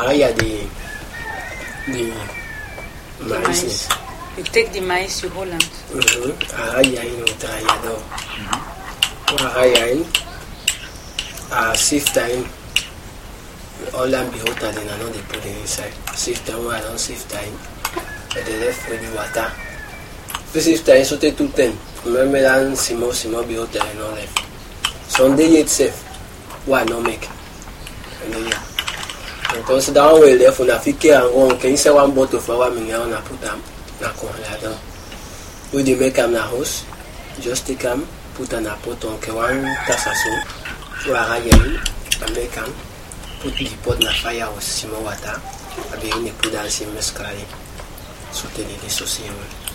area the the The maize. maize. You take the maize, you hold am. Mhm. Area in with area do. Area in. Ah, sift in. All am be hotter than I know they put it inside. Sift in one, I don't sift in. But they left with the water. If sift in so take two ten. Remember that small small be hotter and all left. Sunday itself. Why not make? And then yeah. Because that one will left una fit carry am go can you say one bottle for one million una put am na corn like that. We dey make am na house. Just take am, put am na pot on ke one tasa so. So ara yẹn and make am. Put the pot na fire with small water. Abi you dey put am same mescali. So tell the sauce yẹn.